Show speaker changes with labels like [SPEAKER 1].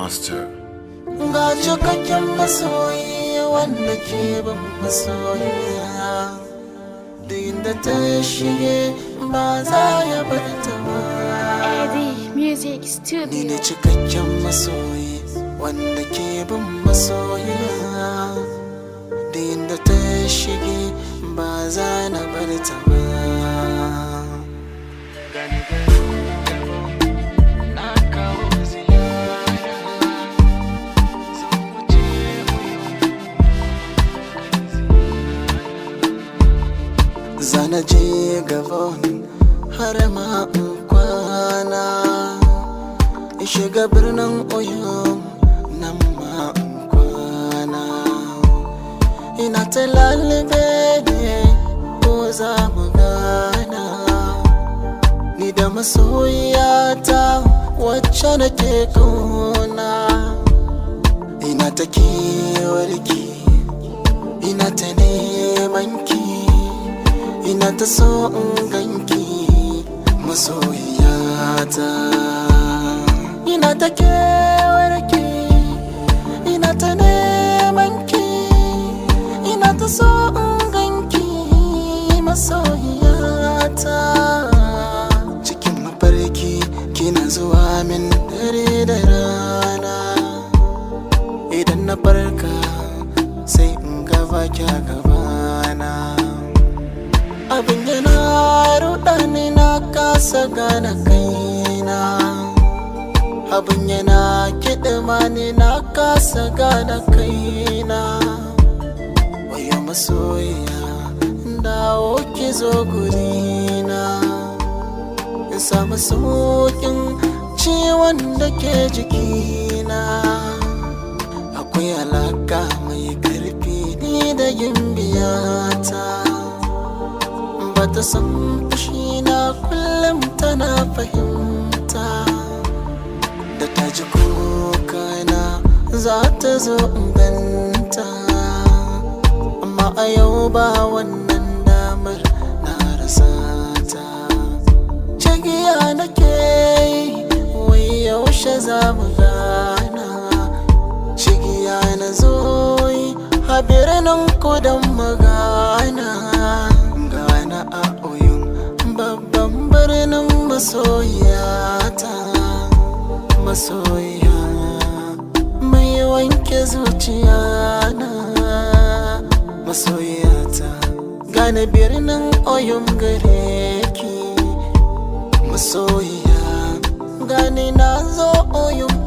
[SPEAKER 1] Master.
[SPEAKER 2] ga cikakken masoyi wanda ke ban masoyiya duk inda ta shige ba za ya bar ta ba
[SPEAKER 3] Eddie Music
[SPEAKER 2] ni
[SPEAKER 3] Studio.
[SPEAKER 2] ne cikakken masoyi wanda ke bin masoyiya duk inda ta shige ba za na bar ta ba Gani gani na kawo ziyara zan wuce Zana je gabon har ma in kwana in shiga birnin oyo nan ma in kwana ina ta lalube ne ko za mu gana ni da masoyiyata wacce nake kauna ina ta kewarki ina ta neman ki ina ta so in ganki masoyiyata ina ta kewarki ina ta neman ki ina ta so in ganki masoyiyata cikin mafarki kina zuwa min dare da rana idan na farka sai in gaba kya gabana abin yana ruɗa ni na kasa gane kaina abin yana kiɗima ni na kasa gane kaina wayo masoyiya dawo ki zo gurina in samu sauƙin ciwon da ke jikina akwai alaka mai karfi ni da gimbiyata ba ta san fushina kullum tana fahimta da ta ji kokana za ta zo inganta amma a yau ba wannan damar na rasa ta Shagiya nake yi wai yaushe za mu gana Shigiya na zo yi a birnin kudan magana Gana a oyun babban birnin masoyata Masoya mai wanke zuciya na Masoyata gane birnin oyun gare ki masoyiya gani na zo oyun